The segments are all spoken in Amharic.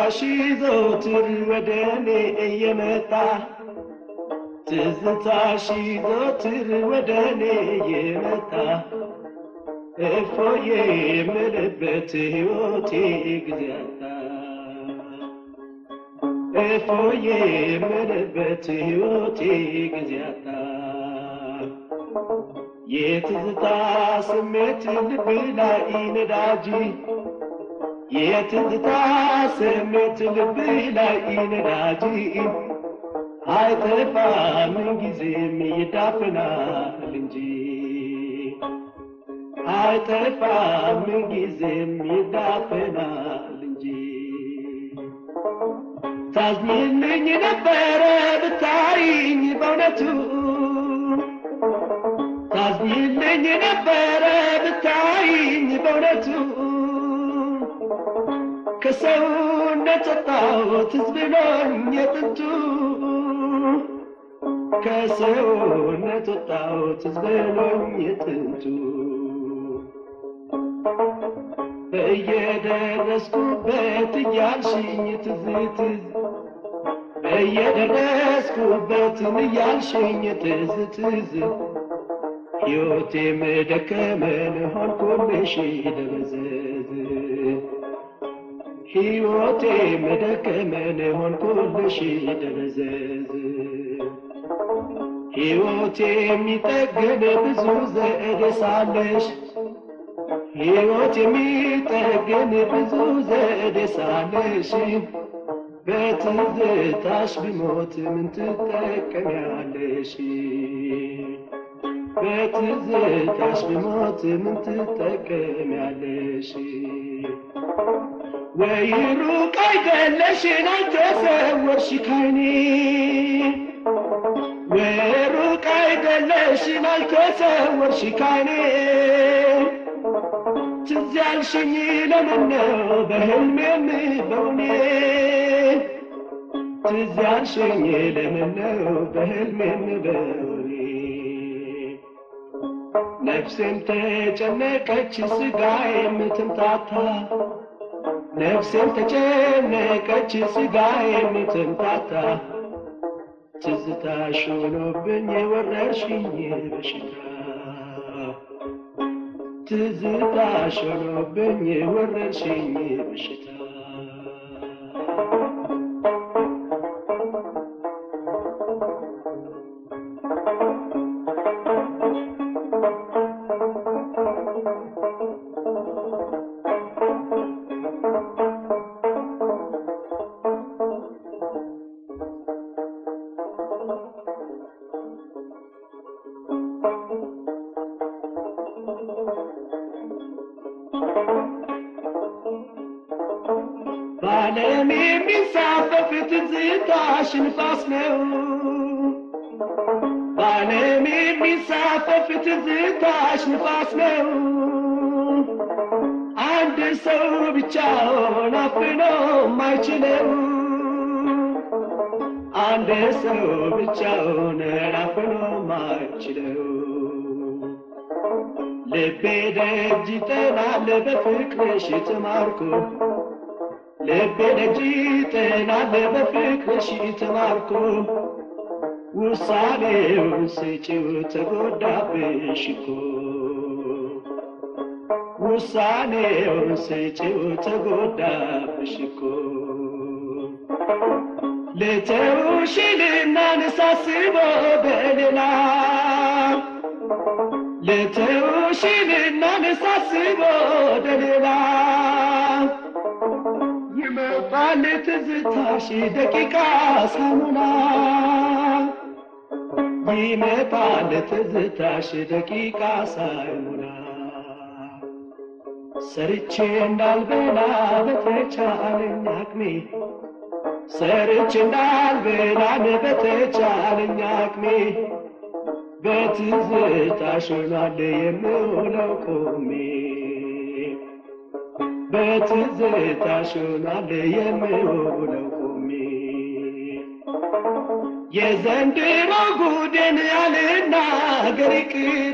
ትዝታሽ ዘወትር ወደ እኔ እየመጣ ትዝታሽ ዘወትር ወደ እኔ እየመጣ እፎዬ የምልበት ሕይወቴ ጊዜ አጣ እፎዬ የምልበት ሕይወቴ ጊዜ አጣ የትዝታ ስሜት ልብ ላይ ነዳጅ የትዝታ ስሜት ልብ ላይ ነዳጅ አይጠፋም ጊዜም ይዳፍናል እንጂ አይጠፋም ጊዜም ይዳፍናል እንጂ ታዝኝልኝ ነበረ ብታይኝ በእውነቱ ታዝኝልኝ ነበረ ብታይኝ በእውነቱ ከሰውነት ወጣሁት ትዝ ብሎኝ የጥንቱ ከሰውነት ወጣሁት ትዝ ብሎኝ የጥንቱ በየደረስኩበት እያልሽኝ ትዝ ትዝ በየደረስኩበትን እያልሽኝ ትዝ ትዝ ሕይወቴም ደከመን ሆንኩልሽ ደበዘዝ ሕይወቴም ደከመን ሆንኩልሽ ደበዘዝ ሕይወቴ የሚጠግን ብዙ ዘዴ ሳለሽ ሕይወት የሚጠግን ብዙ ዘዴ ሳለሽ በትዝታሽ ብሞት ምን ትጠቀሚያለሽ? በትዝታሽ ብሞት ምን ትጠቀሚያለሽ? ወይ ሩቅ አይደለሽን አልተሰወርሽ ካይኔ ወይ ሩቅ አይደለሽን አልተሰወርሽ ካይኔ ትዝ ያልሽኝ ለምን ነው በህልሜም በውኔ ትዝ ያልሽኝ ለምን ነው በህልሜም በውኔ ነፍሴም ተጨነቀች ስጋዬም ትምታታ ነፍሴም ተጨነቀች ስጋዬም ትምታታ ትዝታሽ ሆኖብኝ ወረርሽኝ በሽታ ትዝታሽ ሆኖብኝ ወረርሽኝ በሽታ በዓለም የሚንሳፈፍ ትዝታሽ ንፋስ ነው። በዓለም የሚንሳፈፍ ትዝታሽ ንፋስ ነው። አንድ ሰው ብቻውን አፍኖ ማይችለው አንድ ሰው ብቻውን አፍኖ ማይችለው ልቤ ደጅ ይጠናል በፍቅርሽ ተማርኮ ልቤ ደጅ ይጠናል በፍቅርሽ ተማርኮ ውሳኔውን ስጪው ተጎዳብሽ እኮ ውሳኔውን ስጪው ተጎዳብሽ እኮ ልተውሽልና ንሳስበው በሌላ ልተውሽልና ንሳስበው በሌላ ይመጣል ትዝታሽ ደቂቃ ሳሙና ይመጣል ትዝታሽ ደቂቃ ሳይሞላ ሰርቼ እንዳልበላ በተቻለኝ አቅሜ ሰርቼ እንዳልበላን በተቻለኝ አቅሜ በትዝታሽ ሆኗል የምውለው ቆሜ በትዝታሽ ሆኗል የምውለው ቆሜ የዘንድሮ ጉድን ያልናገር ይቅር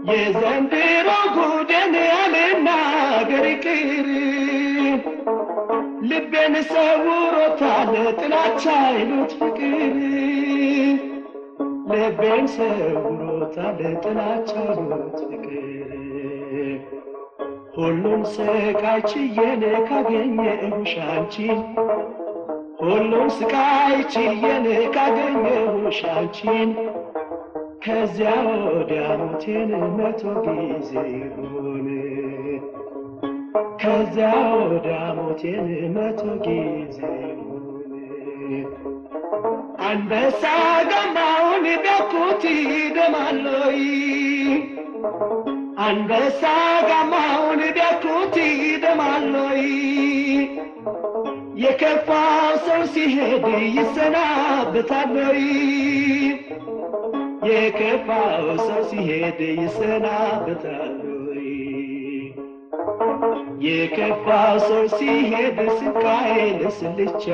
የዘንድሮ ጉድን ያልናገር ይቅር ልቤን ሰውሮታል ጥላቻ ይሉት ፍቅር ልቤን ሰውሮታል ጥላቻ ይሉት ፍቅር ሁሉን ስቃይ ችዬን ካገኘሁሽ አንቺን ሁሉን ስቃይ ችዬን ካገኘሁሽ አንቺን ከዚያ ወዲያ ሞቴን መቶ ጊዜ ይሁን ከዚያ ወዲያ ሞቴን መቶ ጊዜ ይሁን አንበሳ ገማውን ቢያኩት ይደማለይ አንበሳ ጋማውን ቢያኩት ይደማለይ የከፋው ሰው ሲሄድ ይሰናበታለይ የከፋው ሰው ሲሄድ ይሰናበታለይ የከፋው ሰው ሲሄድ ስቃይ ለስልቻ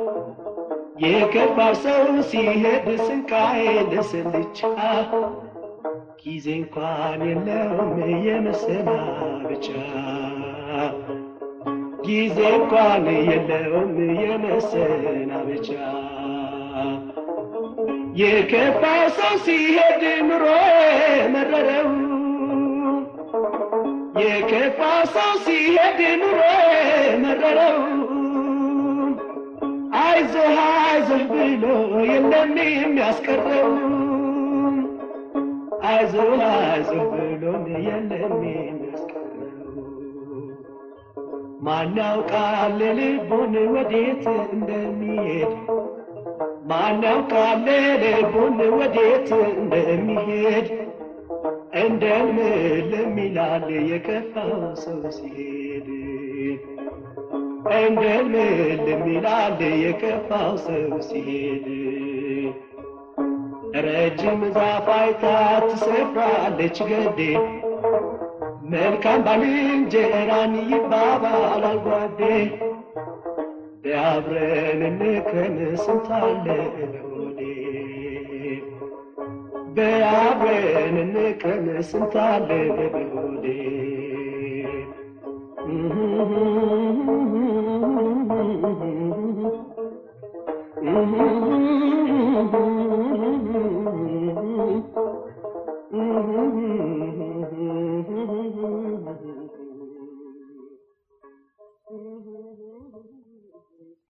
የከፋው ሰው ሲሄድ ስቃይ ለስልቻ ጊዜ እንኳን የለውም የመሰናበቻ ጊዜ እንኳን የለውም የመሰናበቻ የከፋ ሰው ሲሄድ ኑሮ መረረው የከፋ ሰው ሲሄድ ኑሮ መረረው አይዞህ አይዞህ ብሎ የለም የሚያስቀረው አይዞህ አይዞህ ብሎን የለም የሚያስቀረው ማን ያውቃል ልቡን ወዴት እንደሚሄድ ማን ያውቃል ልቡን ወዴት እንደሚሄድ እንደምልም ይላል የከፋው ሰው ሲሄድ እንደምልም ይላል የከፋው ሰው ሲሄድ ረጅም ዛፍ አይታ ትሰፍራለች ገዴ መልካም ባልንጀራን ይባባላል ጓዴ በአብረን እንከን ስንታለ ሆዴ በአብረን እንከን ስንታለ በሆዴ Mm-hmm.